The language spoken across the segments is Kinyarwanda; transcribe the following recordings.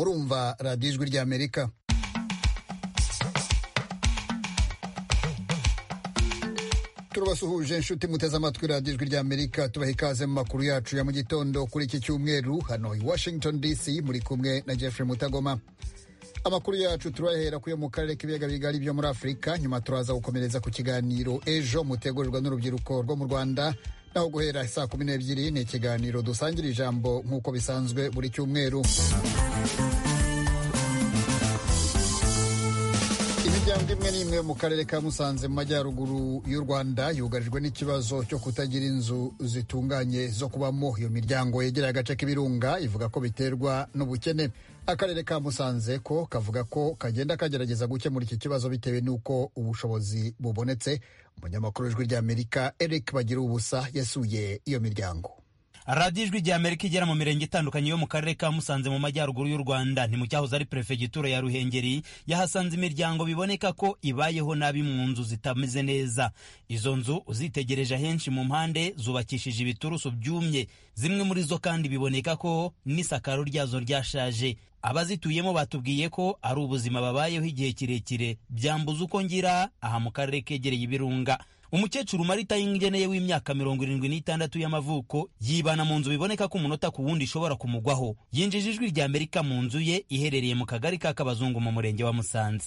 kumva radiyo ijwi ry'amerika turabasuhuje inshuti muteze amatwi radiyo ijwi ry'amerika tubaha ikaze mu makuru yacu ya mu gitondo kuri iki cyumweru hano i washington dc muri kumwe na jeffrey mutagoma amakuru yacu turahera kuyo mu karere k'ibiyaga bigari byo muri afurika nyuma turaza gukomereza ku kiganiro ejo mutegurwa n'urubyiruko rwo mu rwanda naho guhera saa kumi n'ebyiri ni ikiganiro dusangira ijambo nk'uko bisanzwe buri cyumweru imiryango imwe n'imwe mu karere ka musanze mu majyaruguru y'u rwanda yugarijwe n'ikibazo cyo kutagira inzu zitunganye zo kubamo iyo miryango yegereye agace k'ibirunga ivuga ko biterwa n'ubukene akarere ka musanze ko kavuga ko kagenda kagerageza gukemura iki kibazo bitewe n'uko ubushobozi bubonetse umunyamakuru w'ijwi ry'amerika eric bagira ubusa yasuye iyo miryango radiyo ijwi rya amerika igera mu mirenge itandukanye yo mu karere ka musanze mu majyaruguru y'u rwanda ni mu cyahoze ari perefegitura ya ruhengeri yahasanze imiryango biboneka ko ibayeho nabi mu nzu zitameze neza izo nzu uzitegereje ahenshi mu mpande zubakishije ibiturusu byumye zimwe muri zo kandi biboneka ko n'isakaro ryazo ryashaje abazituyemo batubwiye ko ari ubuzima babayeho igihe kirekire byambuza uko ngira aha mu karere kegereye ibirunga umukecuru marita y'ingeneye w'imyaka mirongo irindwi n'itandatu y'amavuko yibana mu nzu biboneka ko umunota ku wundi ishobora kumugwaho yinjije ijwi rya amerika mu nzu ye iherereye mu kagari ka kabazungu mu murenge wa musanze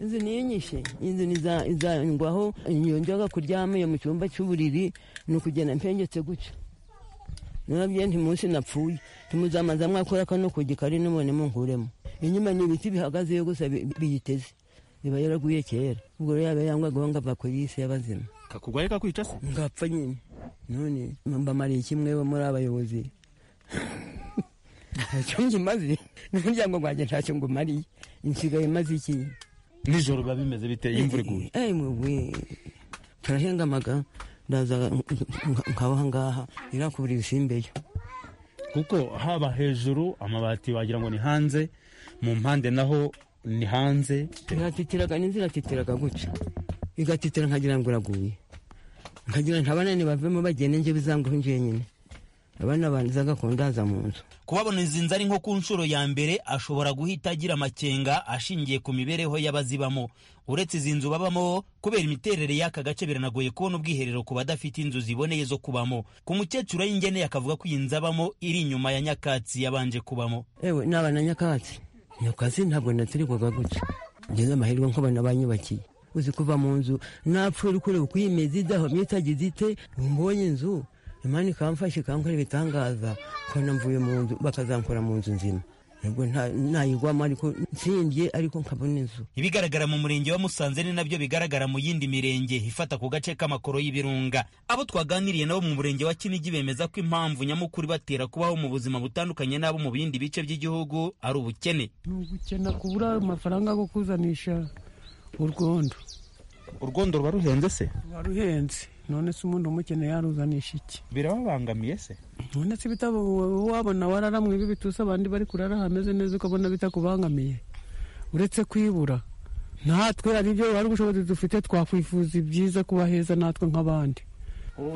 inzu niyinyishe inzu izangwaho nyonjaga kuryama iyo mu cyumba cy'uburiri ni ukugenda mpengetse gutya nababye nti munsi napfuye ntimuzamaza mwakora kano ku gikari nubone munguremo inyuma ni ibiti bihagazeyo gusa biyiteze iba yaraguye kera ubwo rero yaba yangwagaho ngava ku isi y'abazima kakugwaye kakwica se ngapfa nyine none mbamariye kimwe muri abayobozi ntacyo ngimaze n'umuryango gwanjye ntacyo ngumariye nsigaye maze iki nijoro biba bimeze biteye imvura iguye eyi mubwe turahengamaga ndaza nkabaha ngaha irakubura ibisimbeyo kuko haba hejuru amabati wagira ngo ni hanze mu mpande naho ni hanze iratitiraga n'inzu iratitiraga gutya igatitira nkagira ngo iraguye nkagira nta bana bavemo bagende njye bizanguhe njye nyine abana banza gakundaza mu nzu kubabona izi nzu ari nko ku nshuro ya mbere ashobora guhita agira amakenga ashingiye ku mibereho y'abazibamo uretse izi nzu babamo kubera imiterere y'aka gace biranagoye kubona ubwiherero ku badafite inzu ziboneye zo kubamo ku mukecuru y'ingene yakavuga ko iyi nzu abamo iri inyuma ya nyakatsi yabanje kubamo ewe ni abana nyakatsi iyo kazi ntabwo naterwaga gutya ngeze amahirwe nk'abana banyubakiye uzi kuva mu nzu napfuye kureba uko iyi mezi idahomye itagize ite mbonye inzu imana ikamfasha ikankorera ibitangaza kubona mvuye mu nzu bakazankora mu nzu nzima ntabwo ntayigwamo ariko nsimbye ariko nkabona inzu ibigaragara mu murenge wa musanze ni nabyo bigaragara mu yindi mirenge ifata ku gace k'amakoro y'ibirunga abo twaganiriye nabo mu murenge wa kinigi bemeza ko impamvu nyamukuru ibatera kubaho mu buzima butandukanye n'abo mu bindi bice by'igihugu ari ubukene ni ubukene kubura amafaranga yo kuzanisha urwondo urwondo ruba ruhenze se ruba ruhenze none se umuntu umukene yaruzanisha iki birababangamiye se none se bitabo wabona wararamwe ibituse abandi bari kurara hameze neza ukabona bitakubangamiye uretse kwibura natwe hari ibyo hari ubushobozi dufite twakwifuza ibyiza kuba heza natwe nk'abandi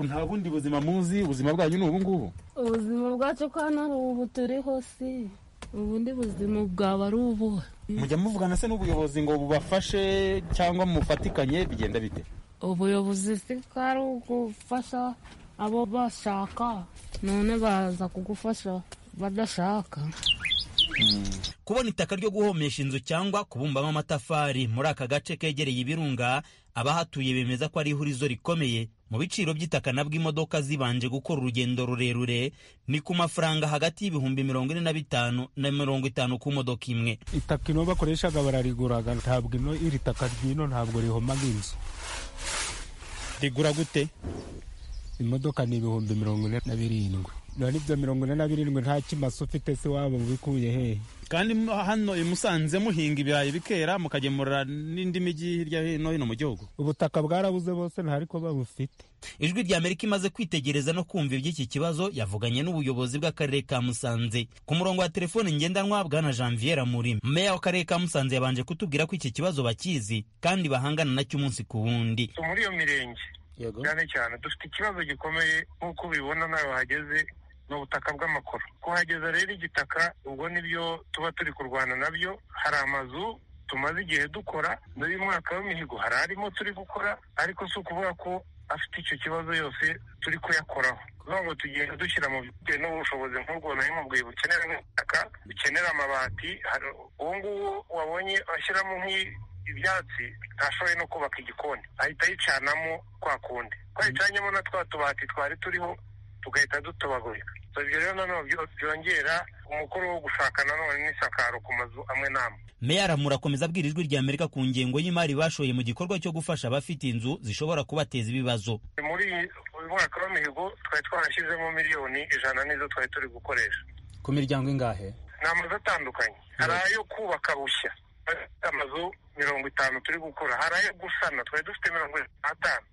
nta bundi buzima muzi ubuzima bwanyu ni ubungubu ubuzima bwacu ko hano ari ubu turiho si ubundi buzima bwaba ari ubuhe mujya muvugana se n'ubuyobozi ngo bubafashe cyangwa mufatikanye bigenda bite ubuyobozi si ko ari ugufasha abo bashaka none baza kugufasha badashaka kubona itaka ryo guhomesha inzu cyangwa kubumbamo amatafari muri aka gace kegereye ibirunga abahatuye bemeza ko ari ihurizo rikomeye mu biciro by'itaka nabwo imodoka zibanje gukora urugendo rurerure ni ku mafaranga hagati y'ibihumbi mirongo ine na bitanu na mirongo itanu ku modoka imwe itaka ino bakoreshaga barariguraga ntabwo ino iri taka ry'ino ntabwo rihomaga inzu rigura gute imodoka ni ibihumbi mirongo ine na birindwi none ibyo mirongo ine na birindwi nta kimasa ufite se waba ubikuye hehe kandi hano i musanze muhinga ibirayi bikera mukagemura n'indi mijyi hirya no hino mu gihugu ubutaka bwarabuze bose ntariko babufite ijwi rya amerika imaze kwitegereza no kumva iby'iki kibazo yavuganye n'ubuyobozi bw'akarere ka musanze ku murongo wa telefone ngendanwa bwana janvier muri meya w'akarere ka musanze yabanje kutubwira ko iki kibazo bakizi kandi bahangana nacyo umunsi ku wundi muri iyo mirenge cyane cyane dufite ikibazo gikomeye nk'uko ubibona nawe hageze ni ubutaka bw'amakoro kuhageza rero igitaka ubwo nibyo tuba turi kurwana nabyo hari amazu tumaze igihe dukora muri uyu mwaka w'imihigo hari arimo turi gukora ariko si ukuvuga ko afite icyo kibazo yose turi kuyakoraho kugira ngo tugenda dushyira mu bitewe n'ubushobozi nk'ubwo nari mubwiye bukenera nk'ubutaka bukenera amabati hari- uwo nguwo wabonye ashyiramo nk'i- ibyatsi ntashoboye no kubaka igikoni ahita yicanamo kwa kundi twayicanyemo na twa tubati twari turiho tugahita dutobagurika So, ibyo rero nanone byo- byongera umukoro wo gushaka nanone n'isakaro ku mazu amwe n'amwe meya ramura akomeza abwira ijwi rya amerika ku ngengo y'imari bashoye mu gikorwa cyo gufasha abafite inzu zishobora kubateza ibibazo muri iyi- uyu mwaka w'imihigo twari twarashyizemo miliyoni ijana nizo twari turi gukoresha ku miryango ingahe ni amazu atandukanye hari ayo kubaka bushya afite amazu mirongo itanu turi gukora hari ayo gusana twari dufite mirongo itanu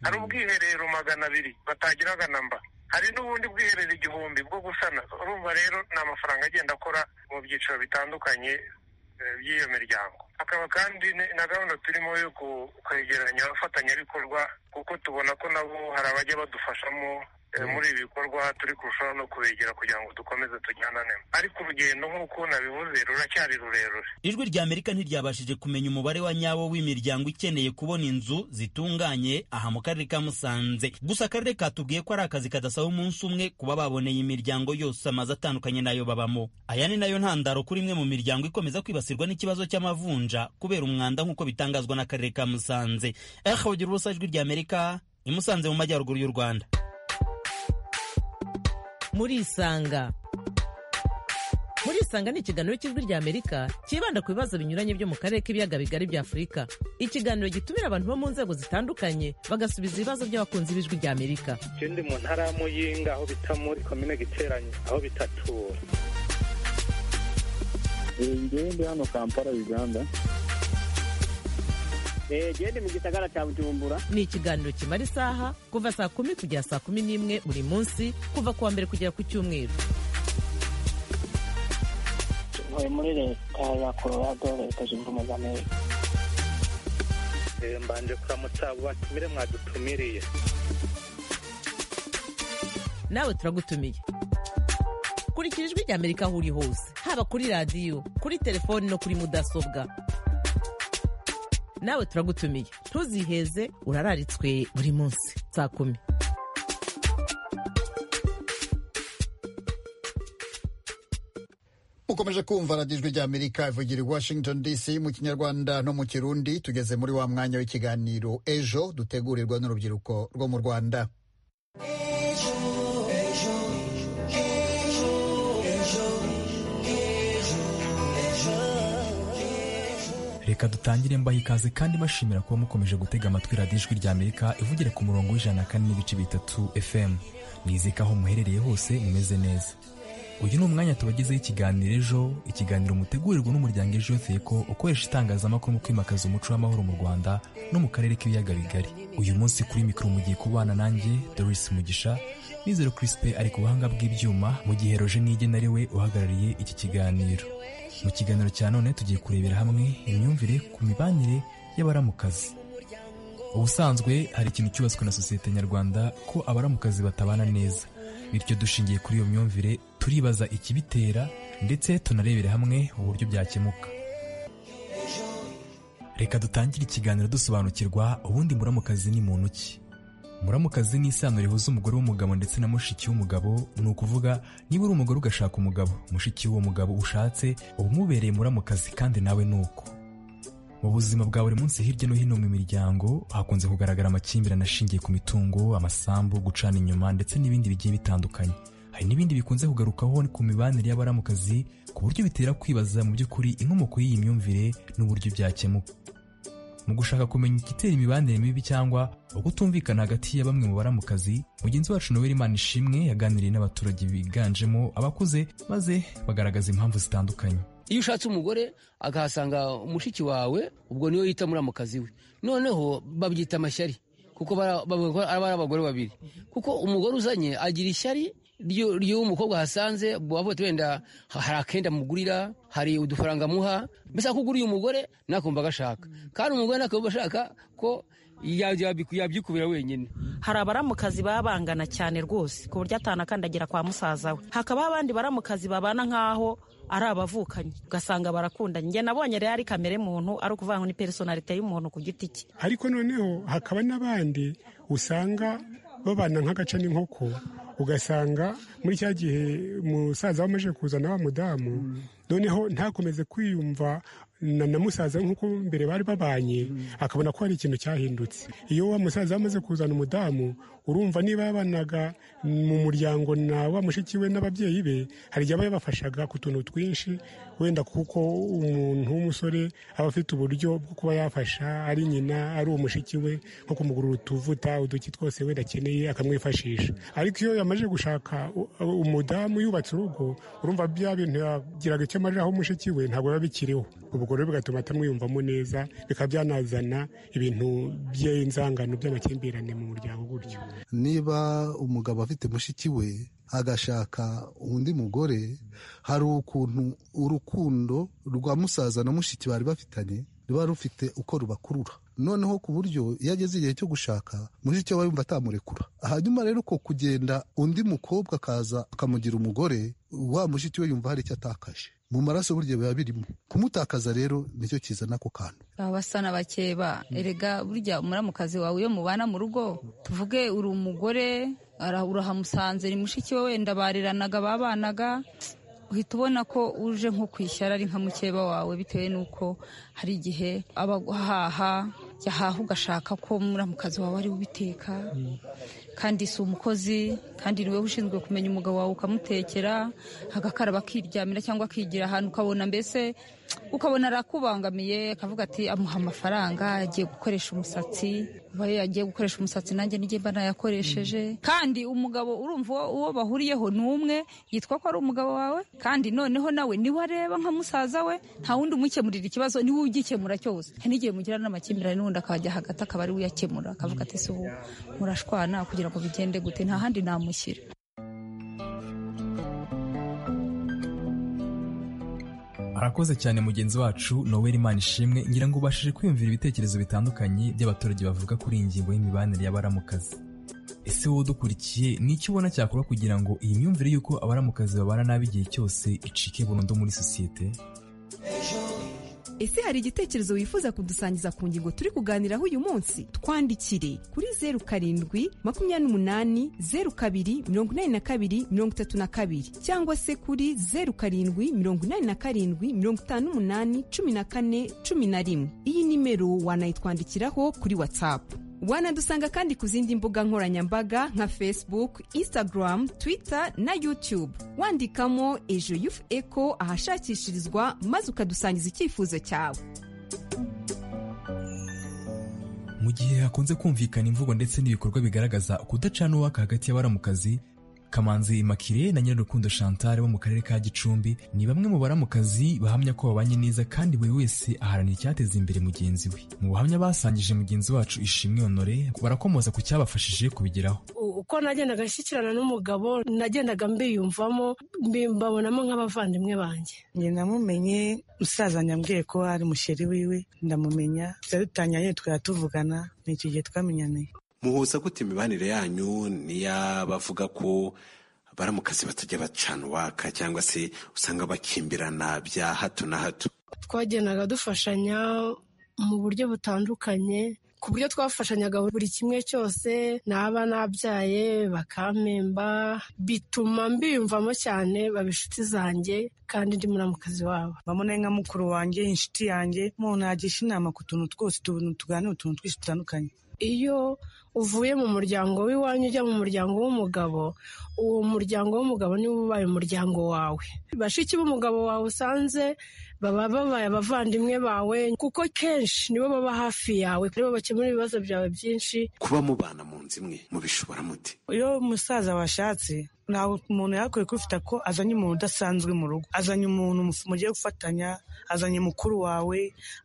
hari ubwiherero magana abiri batagiraga namba hari n'ubundi bwiherero igihumbi bwo gusana urumva rero ni amafaranga agenda akora mu byiciro bitandukanye eh, by'iyo miryango hakaba kandi ne- na gahunda turimo yo ku- kwegeranya abafatanyabikorwa kuko tubona ko nabo hari abajya badufashamo eh, muri ibi bikorwa turi kurushaho no kubegera kugira ngo dukomeze tujyanane ariko urugendo nk'uko nabivuze ruracyari rurerure ijwi rya amerika ntiryabashije kumenya umubare wa nyawo w'imiryango ikeneye kubona inzu zitunganye aha mu karere ka musanze gusa akarere katubwiye ko ari akazi kadasaba umunsi umwe kuba baboneye imiryango yose amazu atandukanye nayo babamo aya ni nayo ntandaro kuri imwe mu miryango ikomeza kwibasirwa n'ikibazo cy'amavunja kubera umwanda nk'uko bitangazwa n'akarere ka musanze ehabagira ubusa ijwi rya amerika i musanze mu majyaruguru y'u rwanda murisanga murisanga ni ikiganiro cy'ijwi rya amerika cyibanda ku bibazo binyuranye byo mu karere k'ibiyaga bigari bya afurika ikiganiro gitumira abantu bo mu nzego zitandukanye bagasubiza ibibazo by'abakunzi b'ijwi rya amerika je ndi mu ntara ya muyinga aho bita muri komine giteranye aho bitatura ngewe ndi hano kampala uganda jewe ndi mu gisagara cya bujumbura ni ikiganiro kimara isaha kuva saa kumi kugera saa kumi n'imwe buri munsi kuva ku wa mbere kugera ku cyumweru tuvuye muri leta ya colorado leta zunze ubumwe za amerika Eh, mbanje kuramutsa abo batumire mwadutumiriye nawe turagutumiye kurikira ijwi rya amerika aho uri hose haba kuri radiyo kuri telefoni no kuri mudasobwa nawe turagutumiye ntuziheze urararitswe buri munsi saa kumi mukomeje kumva radiyo ijwi ry'amerika ivugira i washington dc mu kinyarwanda no mu kirundi tugeze muri wa mwanya w'ikiganiro ejo dutegurirwa n'urubyiruko rwo mu rwanda reka dutangire mbaha ikaze kandi bashimira kuba mukomeje gutega amatwi radiyo ijwi rya amerika ivugira ku murongo w'ijana na kane n'ibice bitatu fm nizeye ko aho muherereye hose mumeze neza uyu ni umwanya tubagezeho ikiganiro ejo ikiganiro mutegurirwa n'umuryango ejo yoteko ukoresha itangazamakuru mu kwimakaza umuco w'amahoro mu rwanda no mu karere k'ibiyaga bigari uyu munsi kuri mikoro mugiye kubana nanjye doris mugisha nizero crispe ari ku buhanga bw'ibyuma mu gihe roje nige na we uhagarariye iki kiganiro mu kiganiro cya none tugiye kurebera hamwe imyumvire ku mibanire y'abaramukazi ubusanzwe hari ikintu cyubatswe na sosiyete nyarwanda ko abaramukazi batabana neza bityo dushingiye kuri iyo myumvire turibaza ikibitera ndetse tunarebera hamwe uburyo byakemuka reka dutangire ikiganiro dusobanukirwa ubundi muramukazi ni muntu ki muramukazi ni isano rihuza umugore w'umugabo ndetse na mushiki w'umugabo ni ukuvuga niba uri umugore ugashaka umugabo mushiki w'uwo mugabo ushatse uba umubereye muramukazi kandi nawe ni uko mu buzima bwa buri munsi hirya no hino mu miryango hakunze kugaragara amakimbirane ashingiye ku mitungo amasambu gucana inyuma ndetse n'ibindi bigiye bitandukanye hari n'ibindi bikunze kugarukaho ku mibanire y'abaramukazi ku buryo bitera kwibaza mu by'ukuri inkomoko y'iyi myumvire n'uburyo byakemuka mu gushaka kumenya igitera imibanire mibi cyangwa ukutumvikana hagati ya bamwe mu baramukazi mugenzi wacu noel imana ishimwe yaganiriye n'abaturage biganjemo abakuze maze bagaragaza impamvu zitandukanye iyo ushatse umugore akahasanga umushiki wawe ubwo niyo yita muramukazi we noneho babyita amashyari kuko bara- bavuga ko aba ari abagore babiri kuko umugore uzanye agira ishyari ry'uwo mukobwa ahasanze bavuga ati wenda hari akenda mugurira hari udufaranga muha mbese akuguriye umugore nakumva agashaka kandi umugore nakumva ashaka ko yabyikubira wenyine hari abaramukazi baba bangana cyane rwose ku buryo atanakandagira kwa musaza we hakabaho abandi baramukazi babana nk'aho ari abavukanyi ugasanga barakundanye njye nabonye rero ari kamere muntu ari ukuvuga ngo ni personalite y'umuntu ku giti cye ariko noneho hakaba n'abandi usanga babana nk'agace n'inkoko ugasanga muri cya gihe umusaza wamaze kuzana wa mudamu noneho ntakomeze kwiyumva na musaza nk'uko mbere bari babanye akabona ko hari ikintu cyahindutse iyo wa musaza wamaze kuzana umudamu urumva niba yabanaga mu muryango na wa mushiki we n'ababyeyi be hari igihe aba yabafashaga ku tuntu twinshi wenda kuko umuntu w'umusore aba afite uburyo bwo kuba yafasha ari nyina ari umushiki we nko kumugurura utuvuta uduki twose wenda akeneye akamwifashisha ariko iyo yamaze gushaka umudamu yubatse urugo urumva bya bintu yagiraga icyo amariraho umushiki we ntabwo biba bikiriho ubwo rero bigatuma atamwiyumvamo neza bikaba byanazana ibintu by'inzangano by'amakimbirane mu muryango gutyo niba umugabo afite mushiki we agashaka undi mugore hari ukuntu urukundo rwa musaza na mushiki bari bafitanye ruba rufite uko rubakurura noneho ku buryo iyo ageze igihe cyo gushaka mushiki we yumva atamurekura hanyuma rero uko kugenda undi mukobwa akaza akamugira umugore wa mushiki we yumva hari icyo atakaje mu maraso burya biba birimo kumutakaza rero nicyo kizana ako kantu abasana bakeba erega burya umuramukazi wawe iyo mubana mu rugo tuvuge uri umugore urahamusanze ni mushiki we wenda bareranaga babanaga uhita ubona ko uje nko kwishyara ari nka mukeba wawe bitewe n'uko hari igihe abahaha yahaha ugashaka ko umuramukazi wawe ari ubiteka kandi si umukozi kandi ni wowe ushinzwe kumenya umugabo wawe ukamutekera agakaraba akiryamira cyangwa akigira ahantu ukabona mbese ukabona arakubangamiye akavuga ati amuha amafaranga agiye gukoresha umusatsi uba yagiye gukoresha umusatsi nanjye n'igihe mba nayakoresheje kandi umugabo urumva uwo bahuriyeho ni umwe yitwa ko ari umugabo wawe kandi noneho nawe niwe areba nka musaza we nta wundi umukemurira ikibazo niwe ugikemura cyose hari n'igihe mugira n'amakimbirane n'undi akajya hagati akaba ari we uyakemura akavuga ati si ubu murashwana kugira ngo bigende gute nta handi namushyira arakoze cyane mugenzi wacu noweli imana ishimwe ngira ngo ubashije kwiyumvira ibitekerezo bitandukanye by'abaturage bavuga kuri iyi ngingo y'imibanire y'abaramukazi ese wowe udukurikiye ni iki ubona cyakora kugira ngo iyi myumvire y'uko abaramukazi babana nabi igihe cyose icike burundu muri sosiyete ese hari igitekerezo wifuza kudusangiza ku ngingo turi kuganiraho uyu munsi twandikire kuri zeru karindwi makumyabiri n'umunani zeru kabiri mirongo inani na kabiri mirongo itatu na kabiri cyangwa se kuri zeru karindwi mirongo inani na karindwi mirongo itanu n'umunani cumi na kane cumi na rimwe iyi nimero wanayitwandikiraho kuri watsapu wanadusanga kandi ku zindi mbuga nkoranyambaga nka facebook instagram twitter na youtube wandikamo ejo yufu eko ahashakishirizwa maze ukadusangiza icyifuzo cyawe mu gihe hakunze kumvikana imvugo ndetse n'ibikorwa bigaragaza ukudacana uwaka hagati y'abaramukazi kamanzi makire na nyirarukundo chantal bo mu karere ka gicumbi ni bamwe mu baramukazi bahamya ko babanye neza kandi buri wese aharanira icyateza imbere mugenzi we mu buhamya basangije mugenzi wacu ishimwe honore barakomoza ku cyabafashije kubigeraho uko nagendaga nshyikirana n'umugabo nagendaga mbiyumvamo mbabonamo nk'abavandimwe banjye njye namumenye musaza nyambwiye ko ari musheri wiwe ndamumenya dutanyanye twatuvugana ni icyo gihe twamenyaniye muhuza gute imibanire yanyu n'iy'abavuga ko baramukazi batajya bacana uwaka cyangwa se usanga bakimbirana bya hato na hato twagendaga dufashanya mu buryo butandukanye ku buryo twafashanyaga buri kimwe cyose naba nabyaye bakampemba bituma mbiyumvamo cyane baba inshuti zanjye kandi ndi muramukazi wabo bamubona nka mukuru wanjye inshuti yanjye umuntu yagisha inama ku tuntu twose utuntu tuganira utuntu twinshi dutandukanye iyo uvuye mu muryango w'iwanyu ujya mu muryango w'umugabo uwo muryango w'umugabo niwo ubaye umuryango wawe bashiki b'umugabo wawe usanze baba babaye abavandimwe bawe kuko kenshi nibo baba hafi yawe nibo bakemura ibibazo byawe byinshi kuba mubana mu nzu imwe mubishobora mute iyo umusaza washatse ntabwo umuntu yakwiye kwifata ko azanye umuntu udasanzwe mu rugo azanye umuntu mugiye gufatanya azanye mukuru wawe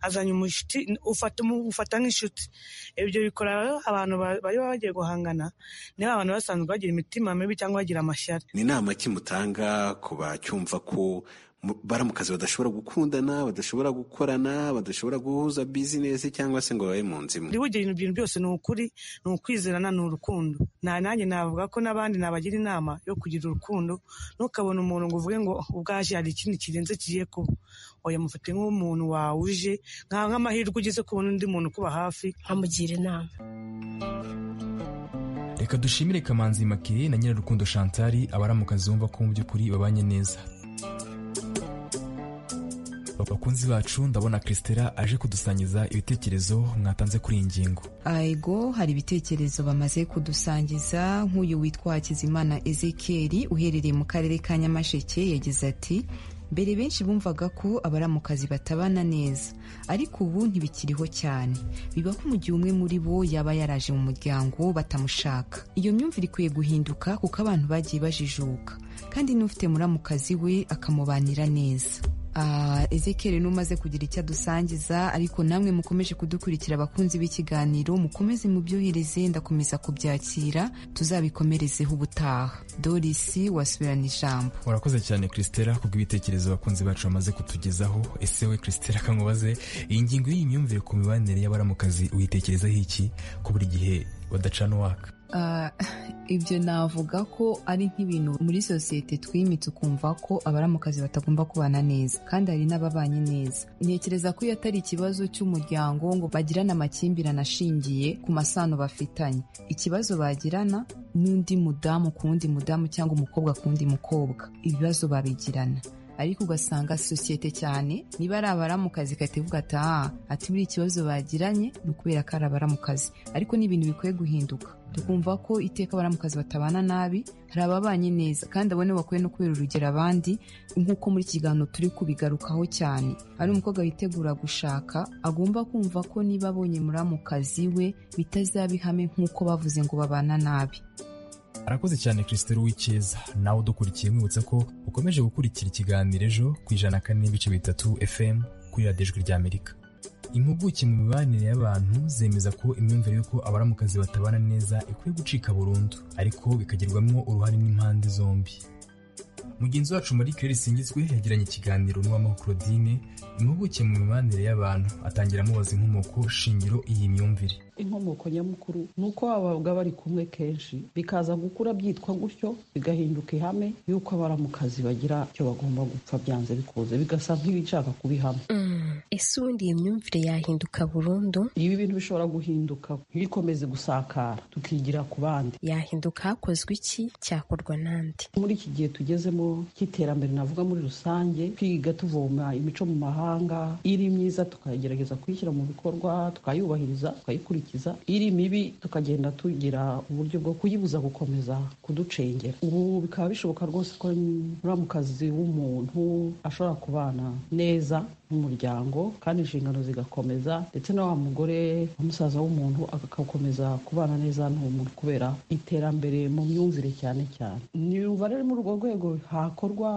azanye umushuti ufata umu- ufata nk'inshuti ibyo bikora rero abantu ba- bari bagiye guhangana niba abantu basanzwe bagira imitima mibi cyangwa bagira amashyari ni inama ki mutanga ku bacyumva ko mu- baramukazi badashobora gukundana badashobora gukorana badashobora guhuza bizinesi cyangwa se ngo babe mu nzu imwe ndi bugira ibintu bintu byose ni ukuri ni ukwizerana ni urukundo nta nanjye navuga ko n'abandi nabagira inama yo kugira urukundo ntukabone umuntu ngo uvuge ngo ubwaje hari ikindi kirenze kigiye kuba oya mufate nk'umuntu wawe uje nka- nk'amahirwe ugize kubona undi muntu ukuba hafi nkamugira inama reka dushimire kamanzi makire na nyirarukundo chantal abaramukazi bumva ko mu by'ukuri babanye neza bakunzi bacu ndabona christela aje kudusangiza ibitekerezo mwatanze kuri iyi ngingo Ego hari ibitekerezo bamaze kudusangiza nk'uyu witwa Hakizimana Ezekiel uherereye mu karere ka Nyamasheke yagize ati mbere benshi bumvaga ko abaramukazi batabana neza ariko ubu ntibikiriho cyane biba ko mu gihe umwe muri bo yaba yaraje mu muryango batamushaka iyo myumvire ikwiye guhinduka kuko abantu bagiye bajijuka kandi n'ufite muramukazi we akamubanira neza Ah, Ezekiel n'umaze kugira icyo adusangiza ariko namwe mukomeje kudukurikira abakunzi b'ikiganiro mukomeze mubyohereze ndakomeza kubyakira tuzabikomerezeho ubutaha Doris wasubirana ijambo urakoze cyane christela kubw'ibitekerezo abakunzi bacu bamaze kutugezaho ese we christela kamubaze iyi ngingo y'iyi myumvire ku mibanire y'abaramukazi uyitekerezaho iki ko buri gihe badacana uwaka Ah, ibyo navuga ko ari nk'ibintu muri sosiyete twimitse ukumva ko abaramukazi batagomba kubana neza kandi hari n'ababanye neza ntekereza ko iyo atari ikibazo cy'umuryango ngo bagirane amakimbirane ashingiye ku masano bafitanye ikibazo bagirana n'undi mudamu ku wundi mudamu cyangwa umukobwa ku wundi mukobwa ibibazo babigirana ariko ugasanga sosiyete cyane niba ari abaramukazi igahita ivuga ati aha ati buriya ikibazo bagiranye ni ukubera ko ari abaramukazi ariko ni ibintu bikwiye guhinduka tukumva ko iteka abaramukazi batabana nabi hari ababanye neza kandi abo nibo bakwiye no kubera urugero abandi nk'uko muri iki kiganiro turi kubigarukaho cyane ari umukobwa witegura gushaka agomba kumva ko niba abonye muramukazi we bitazaba ihame nk'uko bavuze ngo babana nabi arakoze cyane christelle w'icyeza nawe udukurikiye mwibutsa ko ukomeje gukurikira ikiganiro ejo ku ijana na kane n'ibice bitatu fm kuri radiyo ijwi ry'amerika impuguke mu mibanire y'abantu zemeza ko imyumvire y'uko abaramukazi batabana neza ikwiye gucika burundu ariko bikagirwamo uruhare n'impande zombi mugenzi wacu marie claire singizwe yagiranye ikiganiro n'uwamaho claudine impuguke mu mibanire y'abantu atangira amubaza inkomoko shingiro iyi myumvire inkomoko nyamukuru ni uko babaga bari kumwe kenshi bikaza gukura byitwa gutyo bigahinduka ihame y'uko abaramukazi bagira icyo bagomba gupfa byanze bikunze bigasa nk'ibishaka kubihama ese ubundi iyi myumvire yahinduka burundu ibi bintu bishobora guhinduka ntibikomeze gusakara tukigira ku bandi yahinduka hakozwe iki cyakorwa n'andi muri iki gihe tugezemo cy'iterambere navuga muri rusange twiga tuvoma imico mu mahanga iri myiza tukagerageza kuyishyira mu bikorwa tukayubahiriza tukayikurikiza iri mibi tukagenda tugira uburyo bwo kuyibuza gukomeza kuducengera ubu bikaba bishoboka rwose ko muramukazi w'umuntu ashobora kubana neza n'umuryango kandi inshingano zigakomeza ndetse na wa mugore wa musaza w'umuntu agakomeza kubana neza n'uwo muntu kubera iterambere mu myumvire cyane cyane niyumva rero muri urwo rwego hakorwa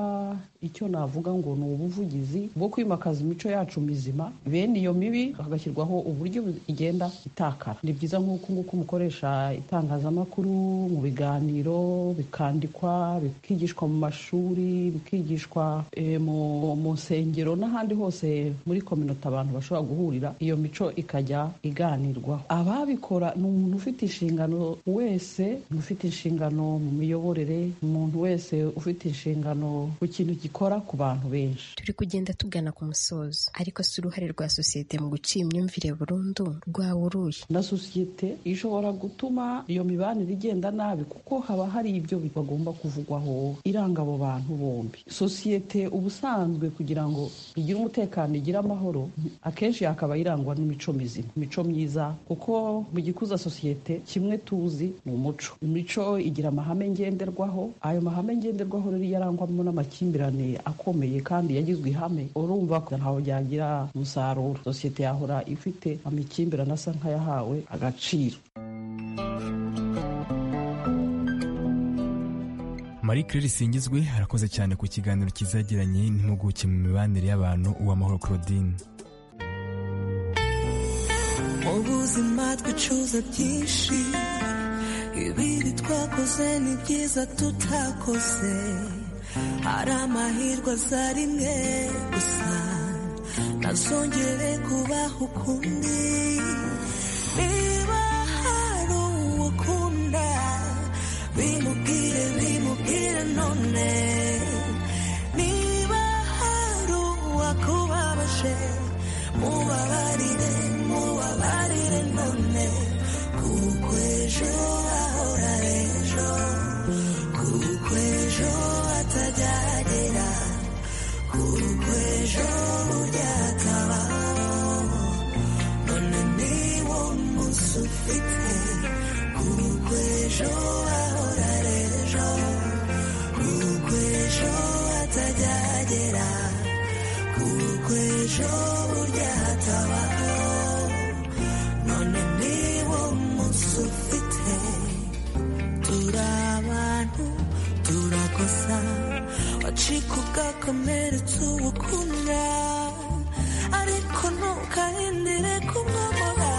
icyo navuga ngo ni ubuvugizi bwo kwimakaza imico yacu mizima bene iyo mibi hagashyirwaho uburyo igenda itakara ni byiza nk'uku nguku mukoresha itangazamakuru mu biganiro bikandikwa bikigishwa mu mashuri bikigishwa eh, mu- mu nsengero n'ahandi hose muri kominote abantu bashobora guhurira iyo mico ikajya iganirwaho ababikora ni umuntu ufite inshingano wese umuntu ufite inshingano mu miyoborere umuntu wese ufite inshingano ku kintu gikora ku bantu benshi turi kugenda tugana ku musozo ariko si uruhare rwa sosiyete mu guca iyi myumvire burundu rwaba uruye na sosiyete ishobora gutuma iyo mibanire igenda nabi kuko haba hari ibyo bagomba kuvugwaho iranga abo bantu bombi sosiyete ubusanzwe kugira ngo igire umutekano igire amahoro akenshi yakaba irangwa n'imico mizima imico myiza kuko mu gikuza sosiyete kimwe tuzi ni umuco imico igira amahame ngenderwaho ayo mahame ngenderwaho rero iyo arangwamo n'amakimbirane akomeye kandi yagizwe ihame urumva ko ntaho byagira umusaruro sosiyete yahora ifite amakimbirane asa nk'ayahawe agaciro marie claire singizwe arakoze cyane ku kiganiro kizagiranye n'impuguke mu mibanire y'abantu uwamahoro claudine ubuzima twicuza byinshi ibibi twakoze ni byiza tutakoze hari amahirwe aza rimwe gusa ntazongere kubaho ukundi niba hari uwo ukunda bimubwire bimubwire none niba hari uwakubabaje mubabarire mubabarire none kuko ejo ahora ejo kuko ejo atagera kuko ejo burya akabaho none niwo munsi ufite kuko ejo ahora ejo kuko ejo atagera kuko ejo burya hatabaho none niwo munsi ufite turi abantu turakosa wacika ugakomeretsa ubukunda ariko ntukahindire kumwamura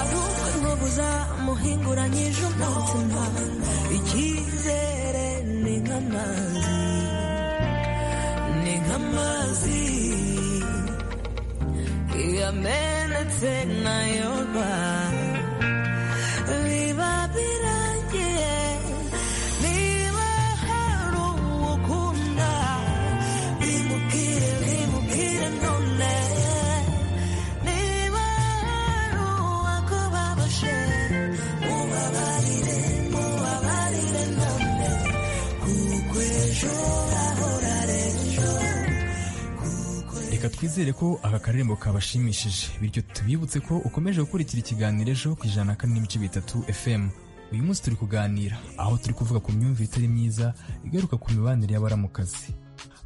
ahubwo ntubuza muhinguranyije umutima icyizere ni nk'amazi ni nk'amazi yamenetse nayoba biba birangiye niba hari uwo ukunda bimubwire bimubwire none niba hari uwakubabaje mubabarire mubabarire none kuko ejo hahora ejo reka twizere ko aka karembo kabashimishije bityo tubibutse ko ukomeje gukurikira ikiganiro ejo ku ijana na kane n'ibice bitatu fm uyu munsi turi kuganira aho turi kuvuga ku myumvire itari myiza igaruka ku mibanire y'abaramukazi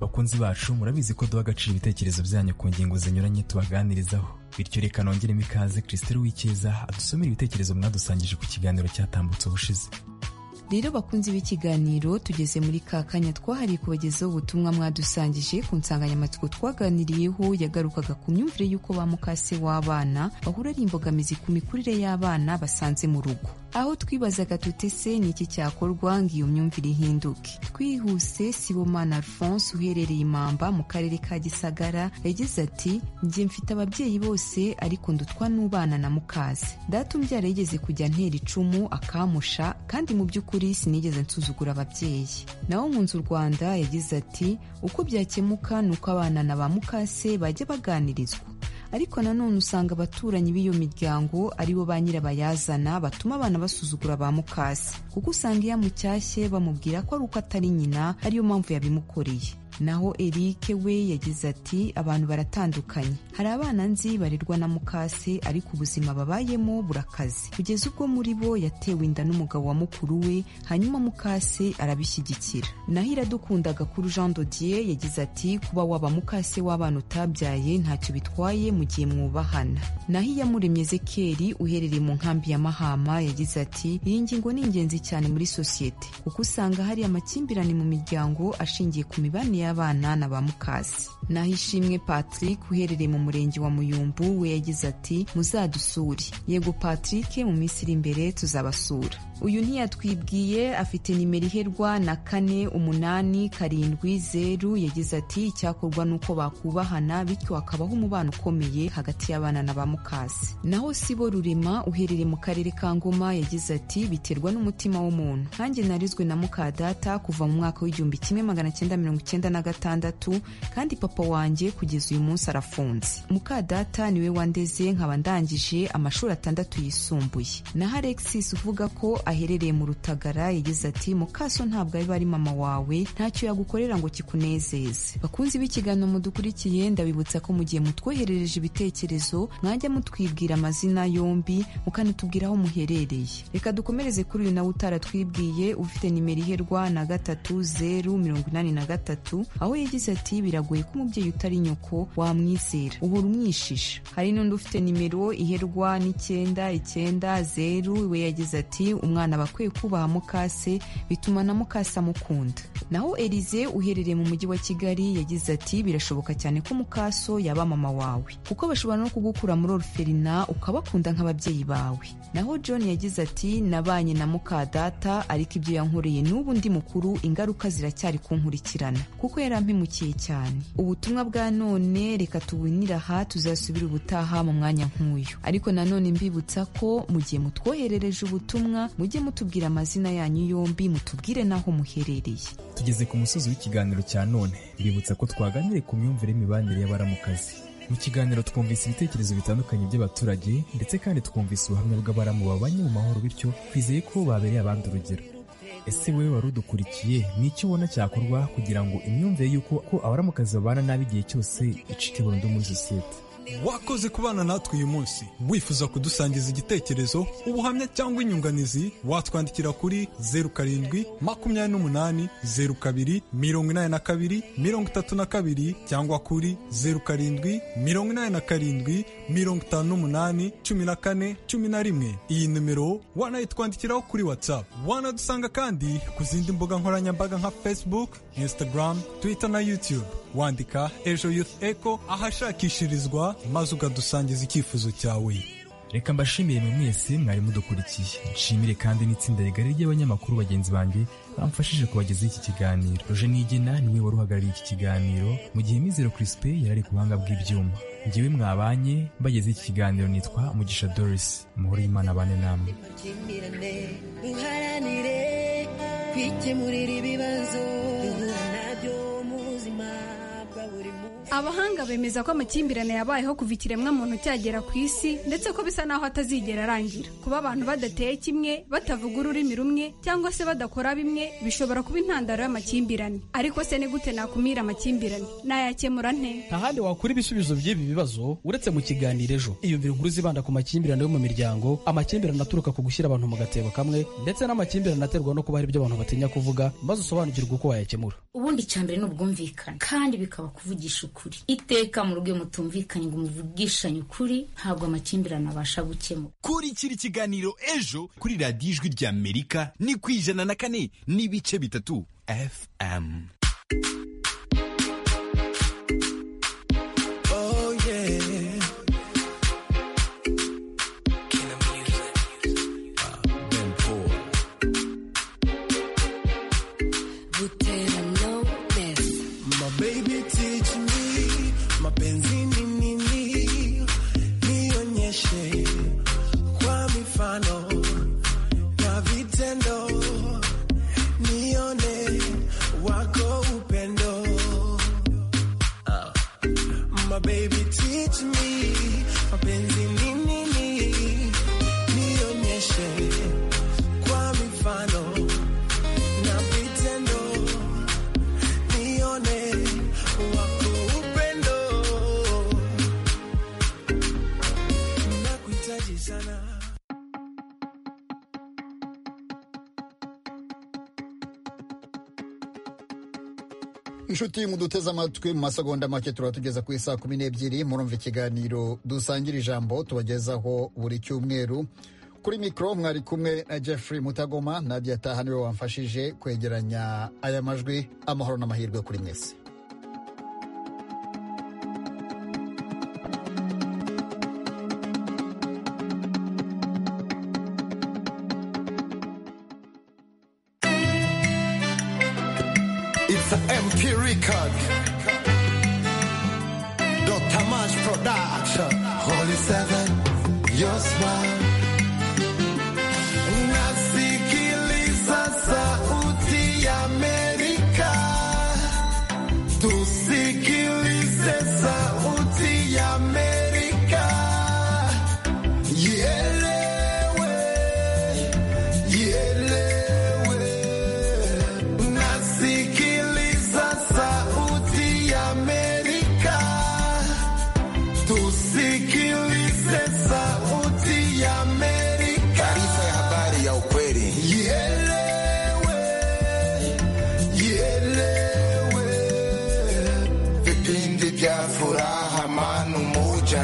bakunzi bacu murabizi ko duha agaciro ibitekerezo byanyu ku ngingo zinyuranye tubaganirizaho bityo reka nongeremo ikaze christelle w'icyeza adusomera ibitekerezo mwadusangije ku kiganiro cyatambutse ubushize rero bakunzi b'ikiganiro tugeze muri ka kanya twahariye kubagezaho ubutumwa mwadusangije ku nsanganyamatsiko twaganiriyeho yagarukaga ku myumvire y'uko ba mukase w'abana bahura ari imbogamizi ku mikurire y'abana basanze mu rugo aho twibazaga tutese ni iki cyakorwa ngo iyo myumvire ihinduke twihuse sibomana alphonse uherereye imamba mu karere ka gisagara yagize ati njye mfite ababyeyi bose ariko ndutwa n'ubana na mukaze data umbyara yigeze kujya antera icumu akamusha kandi mu by'ukuri by'ukuri sinigeze nsuzugura ababyeyi naho nkunze u rwanda yagize ati uko byakemuka ni uko abana na ba mukase bajya baganirizwa ariko nanone usanga abaturanyi b'iyo miryango aribo ba nyirabayazana batuma abana basuzugura ba mukase kuko usanga iyo amucyashye bamubwira ko ari uko atari nyina ariyo mpamvu yabimukoreye naho erike we yagize ati abantu baratandukanye hari abana nzi barerwa na mukase ariko ubuzima babayemo burakaze kugeza ubwo muri bo yatewe inda n'umugabo wa mukuru we hanyuma mukase arabishyigikira naho iradukundaga kuri jean dodier yagize ati kuba waba mukase w'abana utabyaye ntacyo bitwaye mu gihe mwubahana naho iyamuremye zekeri uherereye mu nkambi ya mahama yagize ati iyi ngingo ni ingenzi cyane muri sosiyete kuko usanga hari amakimbirane mu miryango ashingiye ku mibanire y'abana na ba mukase naho ishimwe patrick uherereye mu murenge wa muyumbu we yagize ati muzadusure yego patrick mu minsi iri imbere tuzabasura uyu ntiyatwibwiye afite nimero iherwa na kane umunani karindwi zeru yagize ati icyakorwa ni uko bakubahana bityo hakabaho umubano ukomeye hagati y'abana na ba mukase naho sibo rurema uherereye mu karere ka ngoma yagize ati biterwa n'umutima w'umuntu nkanjye narizwe na mukadata kuva mu mwaka w'igihumbi kimwe magana cyenda mirongo icyenda na gatandatu kandi papa wanjye kugeza uyu munsi arafunze muka data niwe wandeze nkaba ndangije amashuri atandatu yisumbuye naho alexis uvuga ko aherereye mu rutagara yagize ati mukaso ntabwo abiba ari mama wawe ntacyo yagukorera ngo kikunezeze bakunzi b'ikiganiro mudukurikiye ndabibutsa ko mu gihe mutwoherereje ibitekerezo mwajya mutwibwira amazina yombi mukanatubwira aho muherereye reka dukomereze kuri uyu nawe utaratwibwiye ufite nimero iherwa na gatatu zeru mirongo inani na gatatu aho yagize ati biragoye ko umubyeyi utari nyoko wamwizera uhora umwishisha hari n'undi ufite nimero iherwa n'icyenda icyenda zeru we yagize ati umwana aba akwiye kubaha mukase bituma na mukase amukunda naho elize uherereye mu mujyi wa kigali yagize ati birashoboka cyane ko mukaso yaba mama wawe kuko bashobora no kugukura muri oruferina ukabakunda nk'ababyeyi bawe naho john yagize ati nabanye na mukadata ariko ibyo yankoreye n'ubu ndi mukuru ingaruka ziracyari kunkurikirana kuko yarampemukiye cyane ubutumwa bwa none reka tubunire aha tuzasubire ubutaha mu mwanya nk'uyu ariko nanone mbibutsa ko mu gihe mutwoherereje ubutumwa mujye mutubwira amazina yanyu yombi mutubwire n'aho muherereye tugeze ku musozi w'ikiganiro cya none bibutsa ko twaganiriye ku myumvire y'imibanire y'abaramukazi mu kiganiro twumvise ibitekerezo bitandukanye by'abaturage ndetse kandi twumvise ubuhamya bw'abaramu babanye mu mahoro bityo twizeye ko babereye abandi urugero ese wowe wari udukurikiye ni icyo ubona cyakorwa kugira ngo imyumvire y'uko ko abaramukazi babana nabi igihe cyose icike burundu muri sosiyete wakoze kubana natwe uyu munsi wifuza kudusangiza igitekerezo ubuhamya cyangwa inyunganizi watwandikira kuri zeru karindwi makumyabiri n'umunani zeru kabiri mirongo inani na kabiri mirongo itatu na kabiri cyangwa kuri zeru karindwi mirongo inani na karindwi mirongo itanu n'umunani cumi na kane cumi na rimwe iyi nimero wanayitwandikiraho kuri whatsapp wanadusanga kandi ku zindi mbuga nkoranyambaga nka facebook instagram twitter na youtube wandika ejo youth echo ahashakishirizwa maze ukadusangiza icyifuzo cyawe reka mbashimire mwe mwese mwari mudukurikiye nshimire kandi n'itsinda rigari ry'abanyamakuru bagenzi banjye bamfashije kubagezaho iki kiganiro roje nigena niwe wari uhagarariye iki kiganiro mu gihe mizero crispin yari ari ku buhanga bw'ibyuma ngewe mwabanye bageze iki kiganiro nitwa mugisha doris muhore y'imana abane namwe amakimbirane duharanire kwikemurira ibibazo duhura nabyo mu buzima bwa buri munsi abahanga bemeza ko amakimbirane yabayeho kuva ikiremwa muntu cyagera ku isi ndetse ko bisa n'aho atazigera arangira kuba abantu badateye kimwe batavuga ururimi rumwe cyangwa se badakora bimwe bishobora kuba intandaro y'amakimbirane ariko se ni gute nakumira amakimbirane nayakemura nte ntahandi wakura ibisubizo by'ibi bibazo uretse mu kiganiro ejo iyumvire inkuru zibanda ku makimbirane yo mu miryango amakimbirane aturuka ku gushyira abantu mu gatebo kamwe ndetse n'amakimbirane aterwa no kuba hari ibyo abantu batinya kuvuga maze usobanukirwe uko wayakemura ubundi cya mbere ni ubwumvikane kandi bikaba kuvugisha ukuri iteka mu rugo iyo mutumvikanye ngo muvugishanye ukuri ntabwo amakimbirane abasha gukemura kurikira ikiganiro ejo kuri radiyo ijwi ry'amerika ni ku ijana na kane n'ibice bitatu fm Oh yeah. Butera Lopez. My baby teach me mapenzi ni nini, nionyeshe kwa mifano na vitendo, nione wako upendo. My baby teach me mapenzi ni nini, nionyeshe kwa mifano na vitendo nione wako upendo, nakuhitaji sana. inshuti muduteze amatwi mu masegonda make turatugeza ku isaa kumi n'ebyiri murumva ikiganiro dusangira ijambo tubagezaho buri cyumweru kuri mikoro mwari kumwe na jeffrey mutagoma nadia taha niwe wamfashije kwegeranya aya majwi amahoro n'amahirwe kuri mwese It's a MK record. Dr. Mash production. Holy Seven, your smile. Unasikiliza sauti ya Amerika.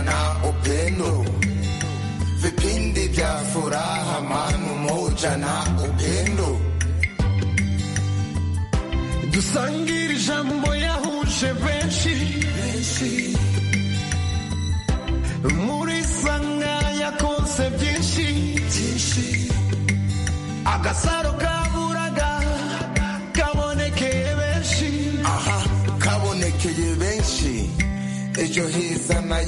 na upendo vipindi vya furaha manu moja na upendo dusangire ijambo yahuje benshi muri sanga yakonse byinshi agasaro kaburaga kabonekeye benshi aha kabonekeye benshi ejo hiza na